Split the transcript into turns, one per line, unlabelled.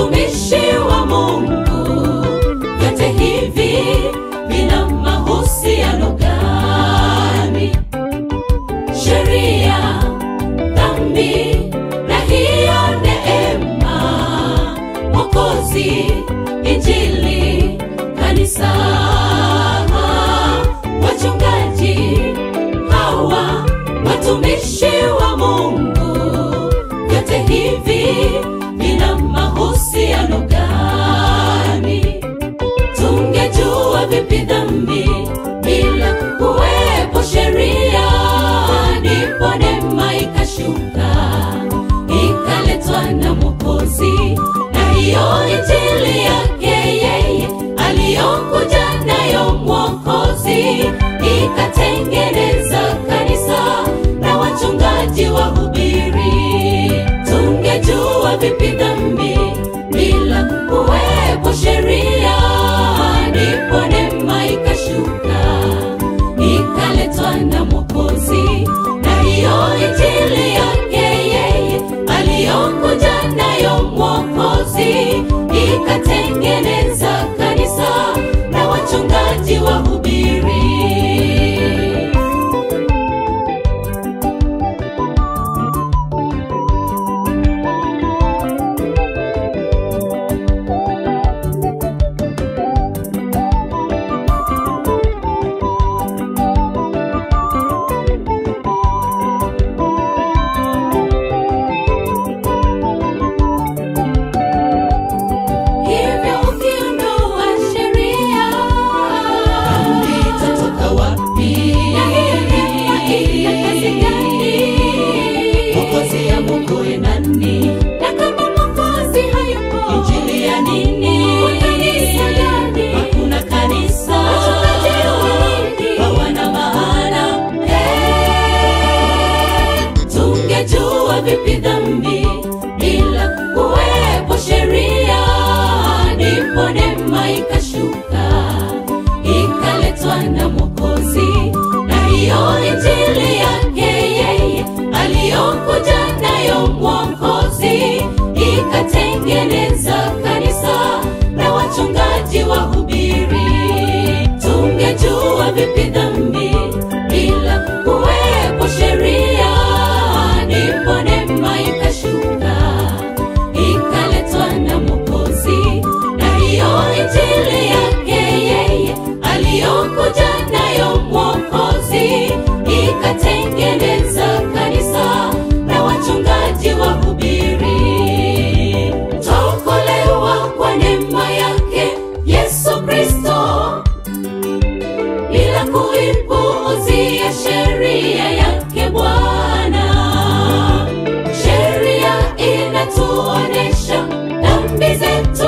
watumishi wa Mungu, vyote hivi vina mahusiano gani? Sheria, dhambi na hiyo neema, Mwokozi, Injili, kanisa, wachungaji hawa watumishi wa Mungu, vyote hivi vina mahusiano gani? Tungejua vipi dhambi bila kuwepo sheria, ndipo neema ikashuka ikaletwa na Mwokozi, na hiyo injili yake yeye aliyokuja nayo Mwokozi ikatengeneza kanisa na wachungaji wahubiri. Tungejua vipi dhambi bila kuwepo sheria, ndipo neema ikashuka ikaletwa na Mwokozi, na hiyo injili yake yeye aliyokuja nayo Mwokozi ikatengeneza kanisa na wachungaji wahubiri. Hivyo ukiondoa sheria, dhambi itatoka wapi? Na hii neema ina kazi gani? Mwokozi amwokoe nani? Na kama Mwokozi hayupo, injili ya nini? Kwa kanisa gani? Hakuna kanisa. Wachungaji wa nini? Hawana maana. Eh, tungejua vipi dhambi bila kuwepo sheria, ndipo neema ikashuka ikaletwa na Mwokozi, na hiyo injili yake yeye aliyokuja nayo Mwokozi ikatengeneza kanisa na wachungaji wahubiri. Tungejua vipi dhambi bila kuwepo sheria, ndipo neema ikashuka ikaletwa na Mwokozi, na hiyo injili yake yeye aliyokuja nayo Mwokozi ikatengeneza kanisa na wachungaji wahubiri. Twaokolewa kwa neema yake Yesu Kristo bila kuipuuzia sheria yake Bwana. Sheria inatuonesha dhambi zetu